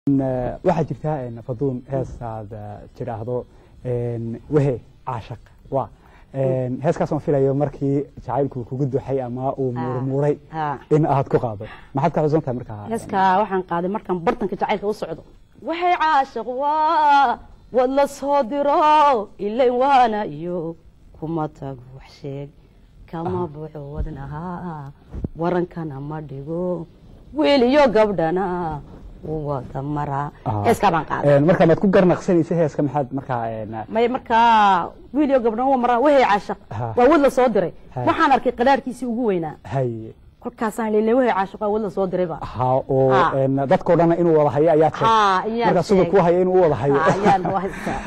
waxaa jirta faduun heestaad tidhaahdo wehe caashaq wa heeskaasoo filayo markii jacaylku kugu duxay ama uu muurmuuray in aad ku qaado maxaad ka xusan tahay markaa heeskaa waxaan qaaday markaan bartanka jacaylka u socdo waxay caashiq waa wad la soo diro ilayn waana iyo kuma tago wax sheeg kama buuxo wadnaha warankana ma dhigo wiil iyo gabdhana wada maraa heeskaa baan qaaday markaa maad ku garnaqsanaysa heeska maxaad markaa may markaa wiil iyo gabdhana wa maraa wahey caashaq waa wad la soo diray waxaan arkay qadaarkiisii ugu weynaa hay kolkaasaan leeyahay wahey caashaq waa wad la soo dirayba ha oo dadkoo dhan inuu wada hayo ayaad ha iyaa markaa siduu ku hayo inuu u wada hayo ayaan waa haystaa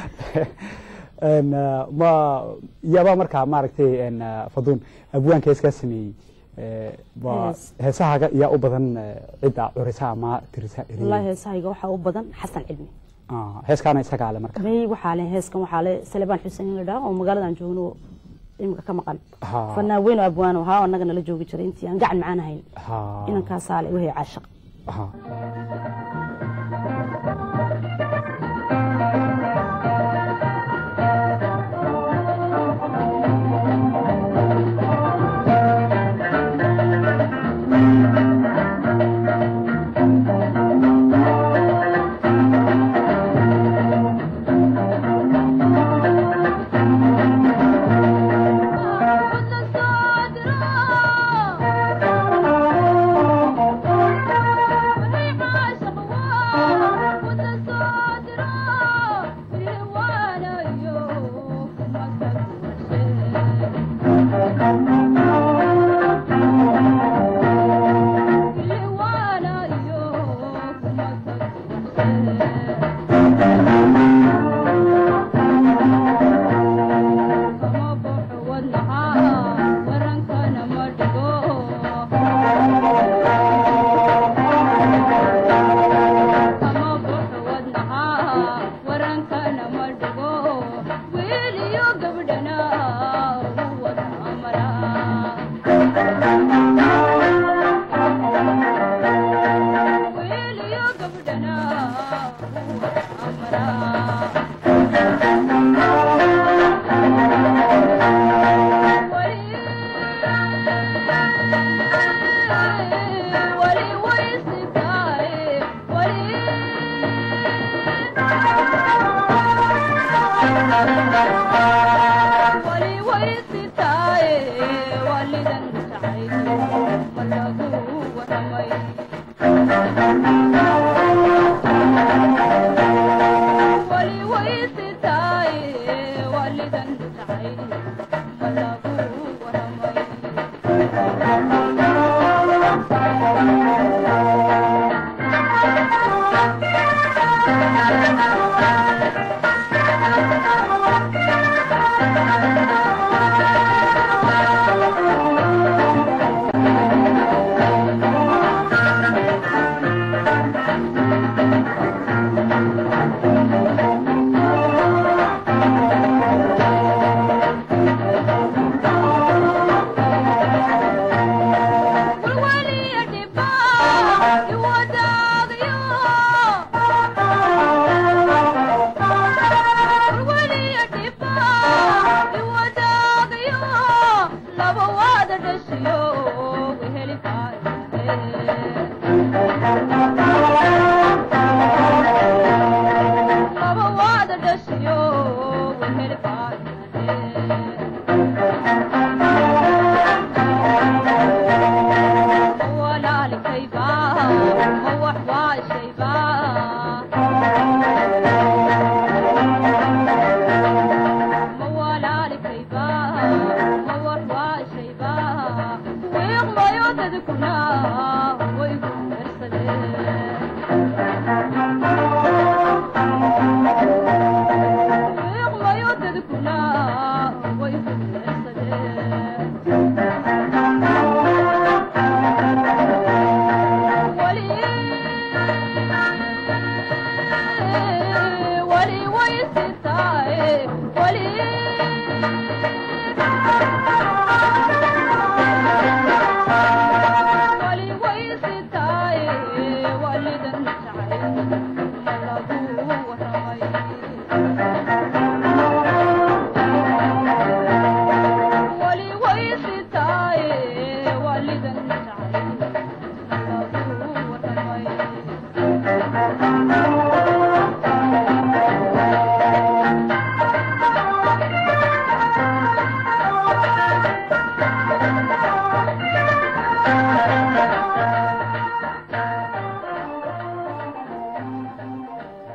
ma yaba markaa maaragtay faduun abwaanka heeskaa sameeyey waa heesahaaga yaa u badan cidda curisa ama tirisa wallahi heesahayga waxaa u badan xasan cilmi heeskaana isagaa le marka may waxaa le heeskan waxaa le salebaan xuseen la dhaha oo magaaladan joogno imika ka maqan fanaan weyn oo abwaano ahaa oo annaga nala joogi jiray intii aan gacan macaan ahayn inankaasaa le wahey caashaq ah